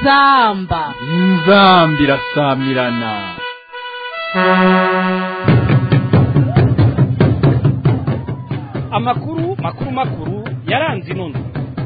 inzamba inzamba irasamirana amakuru makuru makuru yaranze inono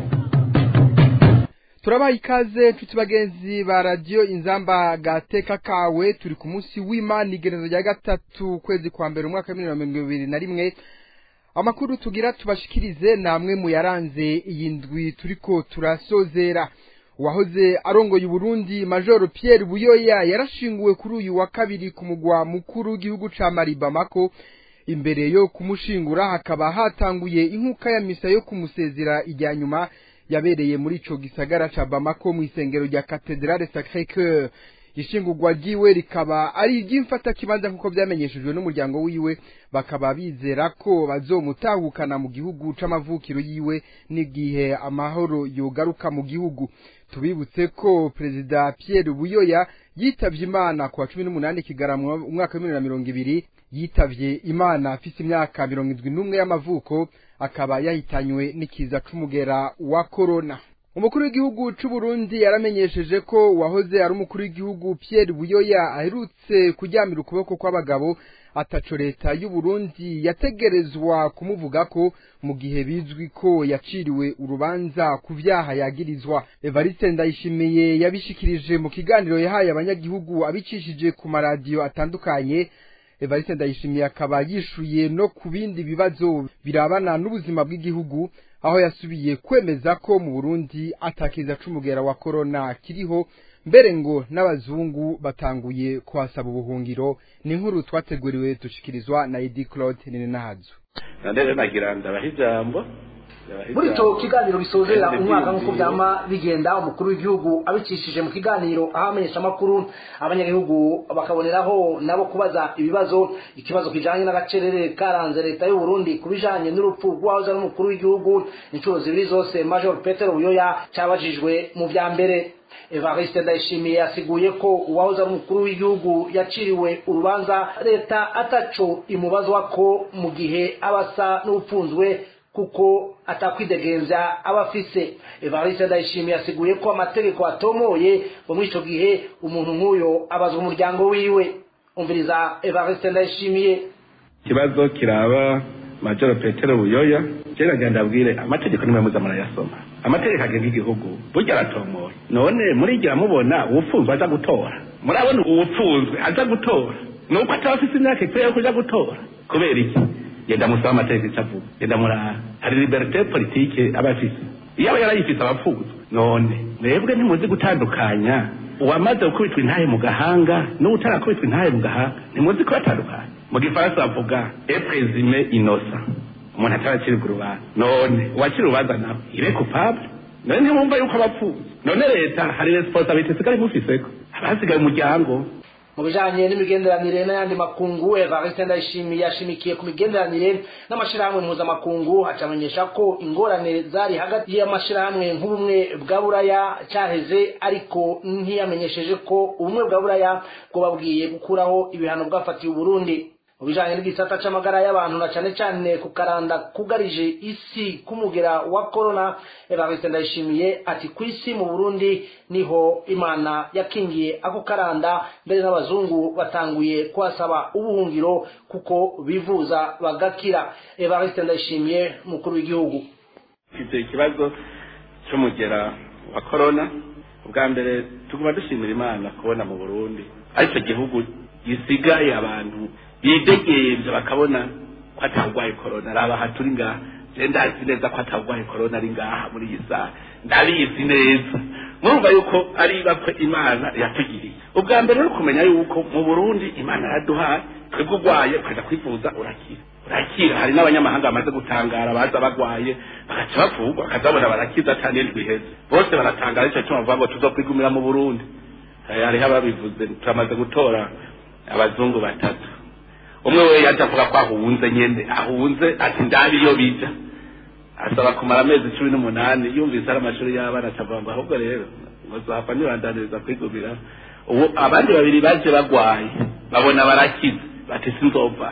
turabaha ikaze nshuti bagenzi ba radiyo inzamba gateka kawe turi ku munsi w'imana igerezo rya gatatu ukwezi kwa mbere umwaka w'ibihumbi mirongo ibiri na rimwe amakuru tugira tubashikirize namwe mu yaranze iyi ndwi turiko turasozera uwahoze arongoye uburundi majoro pierre buyoya yarashinguwe kuri uyu wa kabiri ku mugwa mukuru w'igihugu ca mari bamako imbere yo kumushingura hakaba hatanguye inkuka ya misa yo kumusezera ijya nyuma yabereye muri ico gisagara ca bamako mu isengero rya katedrale sacre cœur ishingurwa ryiwe rikaba ari iry'imfata kibanza nk'uko vyamenyeshejwe n'umuryango wiwe bakaba bizera ko bazomutahukana mu gihugu c'amavukiro yiwe n'igihe amahoro yogaruka mu gihugu tubibutse ko perezida Pierre Buyoya yitavye imana ku wa cumi n'umunani kigarama umwaka w'ibihumbi na mirongo ibiri yitavye imana afise imyaka mirongo indwi n'umwe y'amavuko akaba yahitanywe n'ikiza c'umugera wa korona umukuru w'igihugu c'u Burundi yaramenyesheje ko uwahoze ari umukuru w'igihugu Pierre Buyoya aherutse kuryamira ukuboko kw'abagabo ataco leta y'u Burundi yategerezwa kumuvuga ko mu gihe bizwi ko yaciriwe urubanza ku vyaha yagirizwa Evariste Ndayishimiye yabishikirije mu kiganiro yahaye abanyagihugu abicishije ku maradiyo atandukanye Evariste Ndayishimiye akaba yishuye no ku bindi bibazo birabana n'ubuzima bw'igihugu aho yasubiye kwemeza ko mu Burundi atakiza c'umugera wa corona kiriho mbere ngo n'abazungu batanguye kuhasaba ubuhungiro ni inkuru twateguriwe dushikirizwa na Edi Claude Ninenahazo nandere nagira ndabaha ijambo muri icyo kiganiro bisozera umwaka nk'uko byama bigenda umukuru w'igihugu abicishije mu kiganiro aho amenyesha amakuru abanyagihugu bakaboneraho nabo kubaza ibibazo ikibazo kijanye n'agacerere karanze leta y'u Burundi ku bijanye n'urupfu rw'uwahoze ari umukuru w'igihugu inshuro zibiri zose Major Petero Buyoya cyabajijwe mu vya mbere Evariste Ndayishimiye yasiguye ko uwahoze ari umukuru w'igihugu yaciriwe urubanza leta ataco imubazwa ko mu gihe abasa n'upfunzwe kuko atakwidegenza abafise Evariste Ndayishimiye yasiguye ko amategeko atomoye ngo muri ico gihe umuntu nk'uyo abazwa umuryango wiwe umviriza Evariste Ndayishimiye ikibazo kiraba majoro petero buyoya kera genda abwire amategeko nimwe muza murayasoma amategeko agenga igihugu burya aratomoye none murigira mubona uwupfunzwe aza gutora murabona uwupfunzwe aza gutora nuko ataba afise imyaka ikwiye yo kuja gutora kubera iki genda musaba amategeko icyo avuga genda murara hari liberite politike aba afise iyo aba yarayifise abapfuzwe none mwebwe ntimuzi gutandukanya uwamaze gukubitwa intahe mu gahanga n'utarakubitwa intahe mu gahanga ntimuzi kubatandukanya mu gifaransa bavuga eprezime inosa umuntu ataracirwa urubanza none uwacira urubanza nawe ibe kupable none ntimwumva yuko abapfuye none leta hari responsabilite sigari mufiseko abasigaye umuryango mu bijanye n'imigenderanire n'ayandi makungu Evariste Ndayishimiye yashimikiye ku migenderanire n'amashirahamwe mpuzamakungu acamenyesha ko ingorane zari hagati y'amashirahamwe nk'ubumwe bwa buraya cyaheze ariko ntiyamenyesheje ko ubumwe bwa buraya bwobabwiye gukuraho ibihano bwafatiye Uburundi mu bijanye n'igisata c'amagara y'abantu na cane cane ku karanda kugarije isi k'umugera wa corona Evariste Ndayishimiye ati ku isi mu Burundi niho Imana yakingiye ako karanda mbere n'abazungu batanguye kuhasaba ubuhungiro kuko bivuza bagakira Evariste Ndayishimiye mukuru w'igihugu icyo ikibazo c'umugera wa corona ubwa mbere tuguma dushimira Imana kubona mu Burundi aricyo gihugu gisigaye abantu bidegemvye bakabona ko atagwaye korona raba aha turi ngaha je ndazi neza ko atagwaye korona ari ngaha muri iyi saha ndabizi neza murumva yuko ari bakwe imana yatugiriye ubwa mbere no kumenya yuko mu burundi imana yaduhaye twebwe urwaye ukaja kwivuza urakira urakira hari n'abanyamahanga bamaze gutangara baza bagwaye bagaca bavugwa bakazabona barakiza cyane ndwiheze bose baratangara ico cuma bavuga ngo tuzokwigumira mu burundi hariho ababivuze turamaze gutora abazungu batatu umwe we yaje avuga ko ahunze nyene ahunze ati ndabi iyo bija asaba kumara amezi cumi n'umunani yumvise ari amashuri y'abana atavuga ngo ahubwo rero muzohava nibandaniriza kwigumira ubu abandi babiri baje bagwaye babona barakize bati sinzova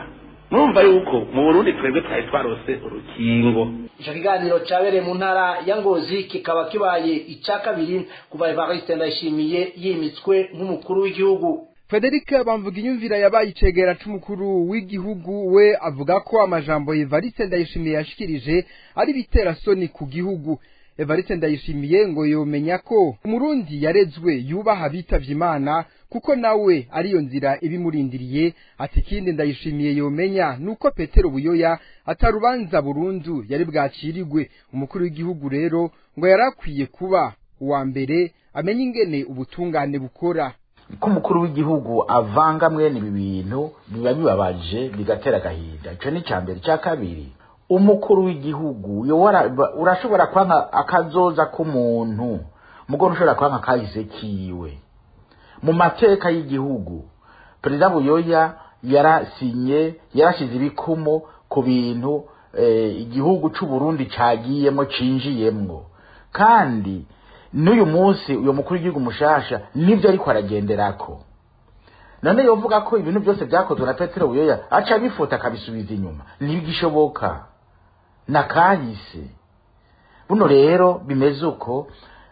murumva yuko mu burundi twebwe twari twarose urukingo ico kiganiro cabereye mu ntara ya ngozi kikaba kibaye ica kabiri kuva evariste ndayishimiye yimitswe nk'umukuru w'igihugu Frederic bamvuga inyumvira yabaye icegera c'umukuru w'igihugu we avuga ko amajambo Evariste Ndayishimiye yashikirije ari bitera soni ku gihugu Evariste Ndayishimiye ngo yomenya ko umurundi yarezwe yubaha bitavye Imana kuko nawe ariyo nzira ibimurindiriye ati kindi ndayishimiye yomenya nuko Petero Buyoya atarubanza burundu yari bwacirigwe umukuru w'igihugu rero ngo yarakwiye kuba uwa mbere amenye ingene ubutungane bukora ko umukuru w'igihugu avanga mwene ibi bintu biba bibabaje bigatera agahinda icyo ni icya mbere icya kabiri umukuru w'igihugu urashobora kwanga akazoza k'umuntu mugore ushobora kwanga akahise kiwe mu mateka y'igihugu perezida buyoya yarasinye yarashyize ibikumu ku bintu igihugu cy'uburundi cyagiyemo cinjiyemwo kandi n'uyu munsi uyu mukuru w'igihugu mushasha nibyo ariko aragenderako none yovuga ko ibintu byose byakozwe na petero buyoya aca abifuta akabisubiza inyuma ntibigishoboka na kahise buno rero bimeze uko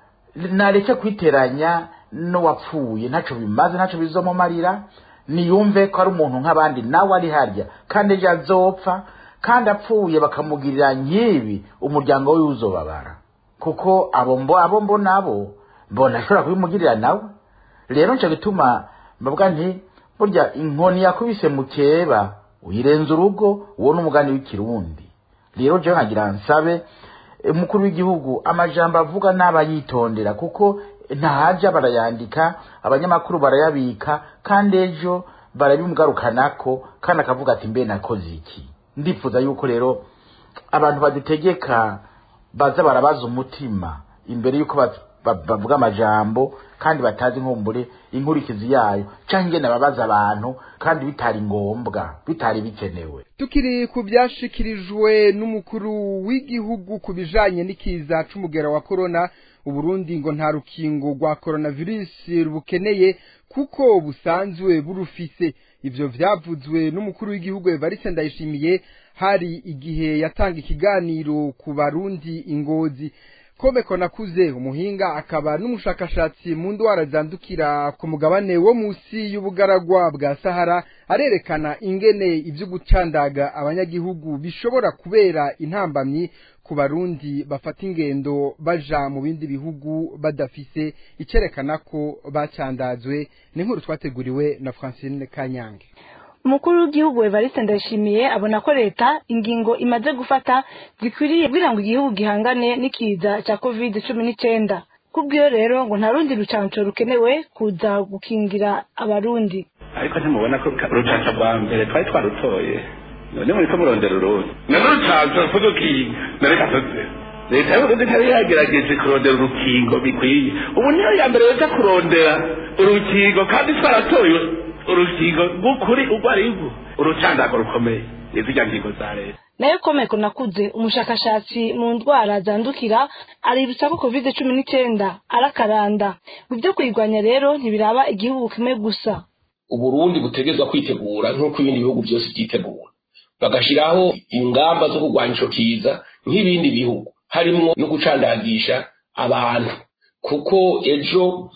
nareke kwiteranya n'uwapfuye ntacyo bimaze ntacyo bizomumarira niyumve ko ari umuntu nk'abandi nawe ari harya kandi ejo azopfa kandi apfuye bakamugirira nk'ibi umuryango we uzobabara kuko abo mbo abo mbo nabo mbona ashobora kubimugirira nawe rero nca bituma mbavuga nti burya inkoni yakubise mukeba uyirenza urugo uwo ni umugani w'ikirundi rero jewe nkagira nsabe umukuru w'igihugu amajambo avuga n'aba yitondera kuko ntahaja barayandika abanyamakuru barayabika kandi ejo barabimugarukanako kandi akavuga ati mbe nakoze iki ndifuza yuko rero abantu badutegeka baza barabaza umutima imbere yuko bavuga amajambo kandi batazi nkumbure inkurikizi yayo canke ingene babaza abantu kandi bitari ngombwa bitari bikenewe tukiri ku byashikirijwe n'umukuru w'igihugu ku bijanye n'ikiza c'umugera wa corona uburundi ngo nta rukingo rwa coronavirus rubukeneye kuko busanzwe burufise ivyo vyavuzwe n'umukuru w'igihugu Evariste Ndayishimiye hari igihe yatanga ikiganiro ku barundi ingozi komeko nakuze umuhinga akaba n'umushakashatsi mu ndwara zandukira ku mugabane wo musi y'ubugaragwa bwa Sahara arerekana ingene ivyo gucandaga abanyagihugu bishobora kubera intambamyi ku barundi bafata ingendo baja mu bindi bihugu badafise icerekana ko bacandazwe ni nkuru twateguriwe na Francine Kanyange umukuru w'igihugu Evariste Ndayishimiye abona ko leta ingingo imaze gufata zikwiriye kugira ngo igihugu gihangane n'ikiza cya covid cumi n'icyenda kubw'iyo rero ngo nta rundi rucanco rukenewe kuza gukingira abarundi ariko ntimubona ko urucanco rwa mbere twari twarutoye none muri ko murondera urundi none urucanco ruvuga nareka tuze leta y'uburundi ntari yagerageje kurondera urukingo bikwiye ubu niyo ya mbere yoza kurondera urukingo kandi twaratoye urukingo rw'ukuri urwo ari rwo urucandago rukomeye izirya ngingo za leta nayo komeko nakuze umushakashatsi mu ndwara zandukira aributsa ko covid cumi n'icyenda arakaranda mu byo kuyirwanya rero ntibiraba igihugu kimwe gusa uburundi butegezwa kwitegura nk'uko ibindi bihugu byose byitegura bagashyiraho ingamba zo kurwanya ico kiza nk'ibindi bihugu harimwo no gucandagisha abantu kuko ejo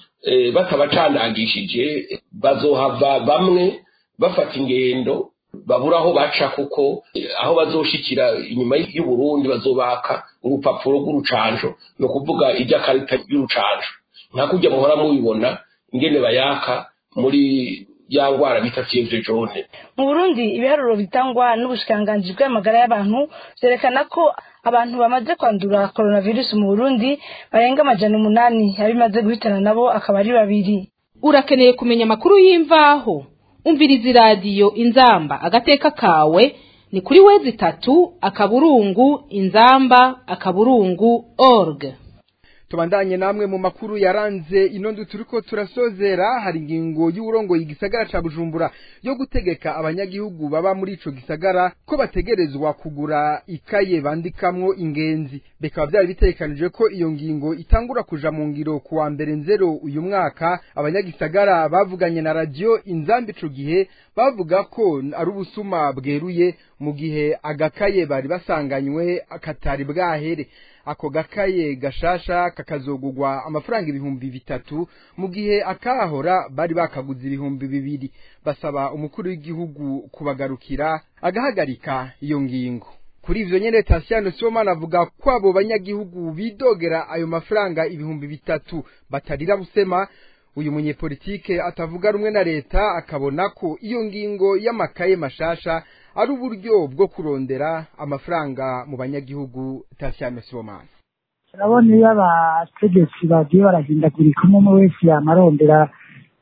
batabacandagishije bazohava bamwe bafata ingendo babura aho baca kuko aho bazoshikira inyuma y'uburundi bazobaka urupapuro rw'urucanjo ni ukuvuga iby'akarita y'urucanjo nka kujya muhora mubibona ingene bayaka muri ya ngwara bita fievre jaune mu burundi ibiharuro bitangwa n'ubushikiranganji bw'amagara y'abantu vyerekana ko abantu bamaze kwandura coronavirus mu burundi barenga amajana umunani abimaze guhitana nabo akaba ari babiri urakeneye kumenya amakuru y'imvaho umviriza iradiyo inzamba agateka kawe ni kuri wezi itatu akaburungu inzamba akaburungu org tubandanye namwe mu makuru yaranze inondo turiko turasozera hari ingingo y'uburongoye igisagara ca Bujumbura yo gutegeka abanyagihugu baba muri ico gisagara ko bategerezwa kugura ikaye bandikamwo ingenzi bikaba byari bitekanije ko iyo ngingo itangura kuja mu ngiro kuwa mbere nzero uyu mwaka abanyagisagara bavuganye na radio inzambi ico gihe bavuga ko ari ubusuma bweruye mu gihe agakaye bari basanganywe katari bwahere ako gakaye gashasha kakazogugwa amafaranga ibihumbi bitatu mu gihe akahora bari bakaguze ibihumbi bibiri basaba umukuru w'igihugu kubagarukira agahagarika iyo ngingo kuri ivyo nyene Tasiano Sibomana avuga ko abo banyagihugu bidogera ayo mafaranga ibihumbi bitatu batarira busema uyu munyepolitike atavuga rumwe na leta akabona ko iyo ngingo y'amakaye mashasha ari uburyo bwo kurondera amafaranga mu banyagihugu Tasiano Sibomana urabona iyo abategetsi bagiye barahindagurika umwe umwe wese yamarondera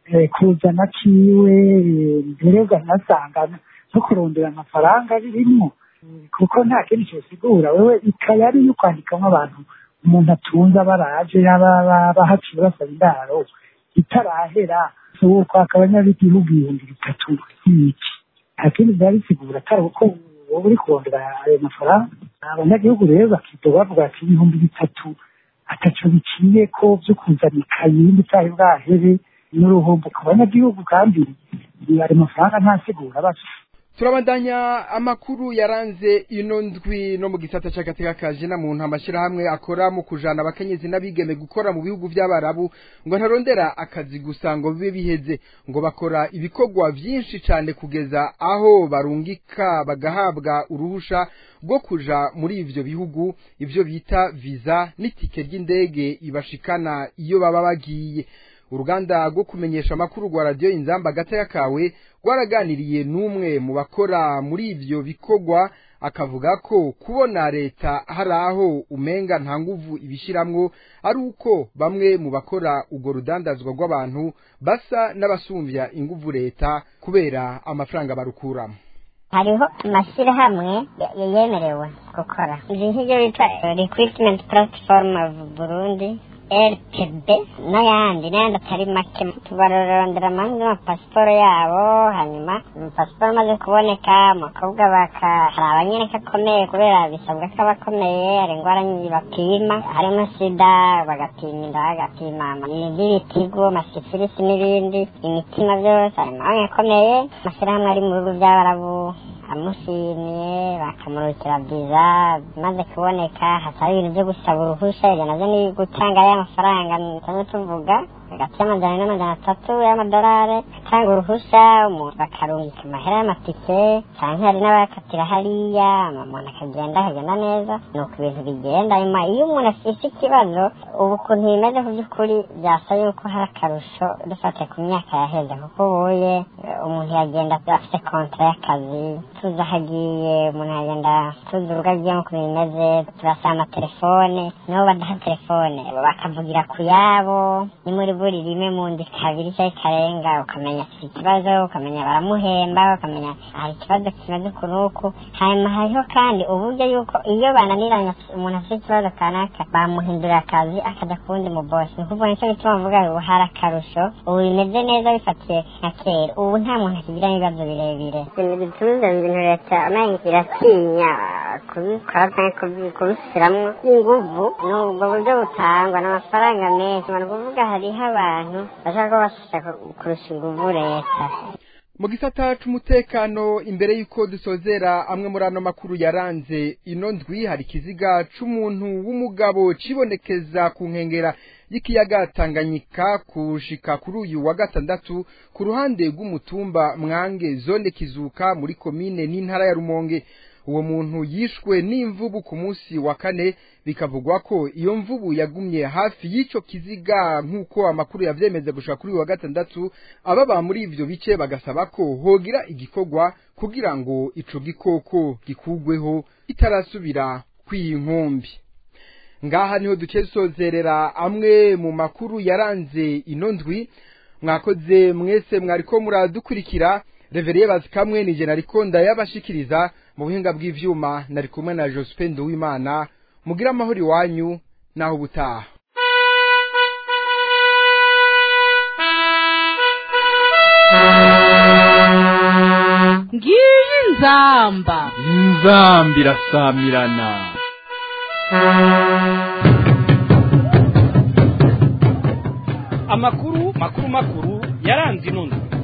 kuzana kiwe mbere ugasanga no kurondera amafaranga birimwo kuko nta kindi cyosigura wewe ikaye ari iyo kwandikamo abantu umuntu atunze abaraje bahaciye basaba indaro itarahera uwo kwaka abanyagihugu ibihumbi bitatu n'iki nta kindi byaba bisigura atari uko wowe uri kurondera ayo mafaranga abanyagihugu rero bakidoga bavuga ati ibihumbi bitatu ataco biciye ko vyo kuzana ikayi n'itahe bwahere n'uruhombo ku banyagihugu kandi ayo mafaranga ntasigura bafise turabandanya amakuru yaranze ino ndwi no mu gisata c'agateka kaje na muntu amashirahamwe akora mu kujana abakenyezi n'abigeme gukora mu bihugu vy'abarabu ngo ntarondera akazi gusa ngo bibe biheze ngo bakora ibikorwa vyinshi cane kugeza aho barungika bagahabwa uruhusha rwo kuja muri ivyo bihugu ivyo bita visa n'itike ry'indege ibashikana iyo baba bagiye uruganda rwo kumenyesha amakuru rwa radiyo inzamba gataya kawe rwaraganiriye n'umwe mu bakora muri ivyo bikorwa akavuga ko kubona leta hari aho umenga nta nguvu ibishiramwo ari uko bamwe mu bakora urwo rudandazwa rw'abantu basa n'abasumbya inguvu leta kubera amafaranga barukuramo hariho amashyirahamwe yemerewe gukora izi nk'ibyo bita recruitment platform of burundi rpb n'ayandi n'ayandi atari make tubarondera amahanga y'amapasiporo yabo hanyuma amapasiporo amaze kuboneka umukobwa baka hari abanyereka akomeye kubera bisabwa ko aba akomeye hari indwara nyinshi bapima harimo sida bagapima inda bagapima iby'ibitigo amasifilisi n'ibindi imitima byose hari amahanga akomeye amashyirahamwe ari mu bihugu by'abarabu amushimiye bakamurukira viza maze kuboneka hasaba ibintu byo gusaba uruhushya ibyo navyo ni gutanga ya mafaranga tuba tuvuga hagati y'amajana n'amajana atatu y'amadolari atanga uruhushya umuntu bakarungika amahera y'amatike canke hari n'abakatira hariya umuntu akagenda akagenda neza ni uko ibintu bigenda nyuma iyo umuntu afise ikibazo ubu ukuntu bimeze ku by'ukuri byasa yuko hari akarusho dufatiye ku myaka yaheze kuko ubuye umuntu yagenda afite kontra y'akazi tuzi aho agiye umuntu yagenda tuzi urugo agiyemo ukuntu bimeze turasaba amatelefone nibo badaha telefone bakavugira ku yabo ni muri buri rimwe mu ndi kabiri cyangwa ikarenga ukamenya afite ikibazo ukamenya baramuhemba ukamenya hari ikibazo kimeze uku n'uku hanyuma hariho kandi uburyo yuko iyo bananiranye umuntu afite ikibazo kanaka bamuhindurira akazi akajya ku wundi mu bosi ni ukuvuga nicyo gituma mvuga ubu hari akarusho ubu bimeze neza bifatiye nka kera ubu nta muntu akigira ibibazo birebire ibintu bituma ibintu leta amenye iratinya kubikora cyangwa kubishyiramo inguvu ni ubwo buryo butangwa ni amafaranga menshi ni ukuvuga hariho abantu bashaka ko bashaka kurusha inguvu leta mu gisata c'umutekano imbere y'uko dusozera amwe muri ano makuru yaranze ino ndwi hari ikiziga c'umuntu w'umugabo cibonekeza ku nkengera y'ikiyaga Tanganyika kushika kuri uyu wa gatandatu ku ruhande rw'umutumba Mwange zone Kizuka muri komine n'intara ya Rumonge uwo muntu yishwe n'imvubu ku munsi wa kane bikavugwa ko iyo mvubu yagumye hafi y'ico kiziga nk'uko amakuru yavyemeza gushika kuri uyu wa gatandatu ababa muri ivyo bice bagasaba ko hogira igikorwa kugira ngo ico gikoko gikugweho itarasubira kw'inkumbi ngaha niho duce dusozerera amwe mu makuru yaranze ino ndwi mwakoze mwese mwariko muradukurikira reveriye bazikamwe nije nariko ndayabashikiriza mu buhinga bw'ivyuma nari kumwe na Jospin Duwimana mugira amahoro iwanyu naho ubutaha ngiyi nzamba inzamba irasamirana amakuru makuru makuru yaranze ino ndwi